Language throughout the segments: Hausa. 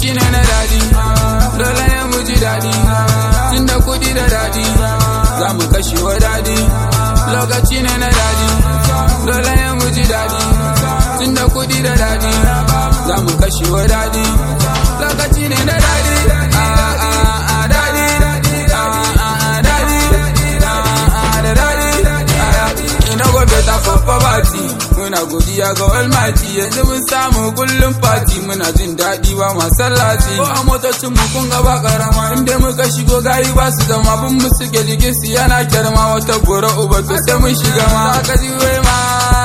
lokaci ne na daɗi dole ne mu ji daɗi tun da kuɗi da daɗi za mu kashe wa daɗi lokaci ne na daɗi dole ne mu ji daɗi tun da kuɗi da daɗi za mu kashe wa daɗi lokaci ne na daɗi a a a daɗi a a a daɗi a a da daɗi ina go better for poverty muna godiya ga almighty yanzu mun samu kullum fati muna jin daɗi ba masallati ko a motocin mu kun ga ba karama inda muka shigo gayi ba su zama bin mu suke jikin su yana kyarma wata gora uba to sai mun shiga ma ka ji wai ma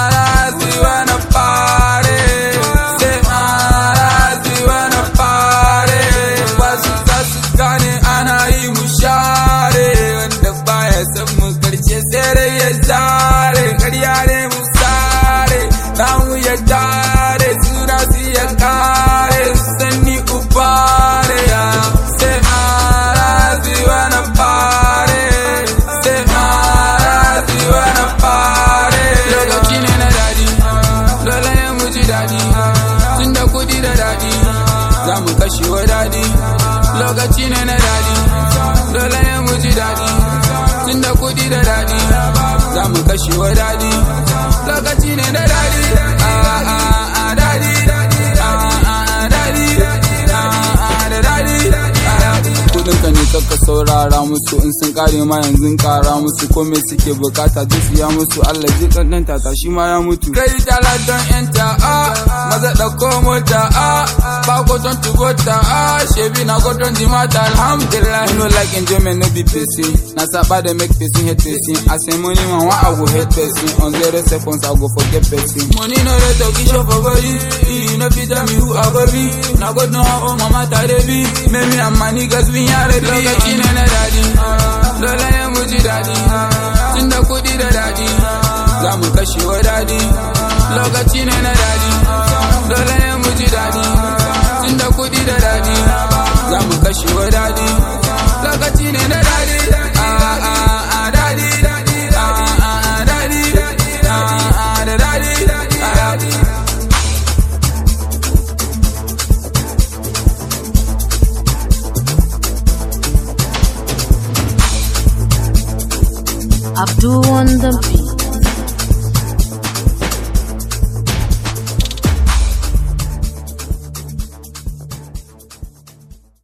ziwa na fare sai ma ziwa na fare ba su za su gane ana yi mu share wanda baya san mu karshe sai dai ya zare karya ne mu sare namu ya dare suna su ya kare sanni ubare ya sai mara ziwa na fare sai mara ziwa na fare lokaci ne na dadi dole ne mu ji dadi tun da kudi da dadi za mu kashe wa dadi lokaci ne na dadi dole ne mu ji dadi tun da kudi da dadi za mu kashe wa dadi lokaci ne na dadi a a a dadi a a a dadi a a da dadi kudinka ne kakka saurara musu in sun kare ma yanzu kara musu ko me suke bukata duk siya musu Allah ji dan tata shi ma ya mutu kai tala don yanta a maza dauko mota a ba ko don tubota a shebi na go don dimata alhamdulillah you know like enjoyment no be person na saba dey make person hate person as a money man wa I go hate person on zero seconds I go forget person money no dey talk show for body you no fit tell me who I go be na God know how mama tare be me me and my niggas we are ready lokaci ne na dadi dole ne mu ji dadi tun da kudi da dadi za mu kashe wa dadi lokaci ne na dadi dole ne mu ji dadi tun da kudi da dadi za mu kashe wa dadi lokaci ne na dadi a a a dadi a a a dadi a a da dadi Abdul on the beat.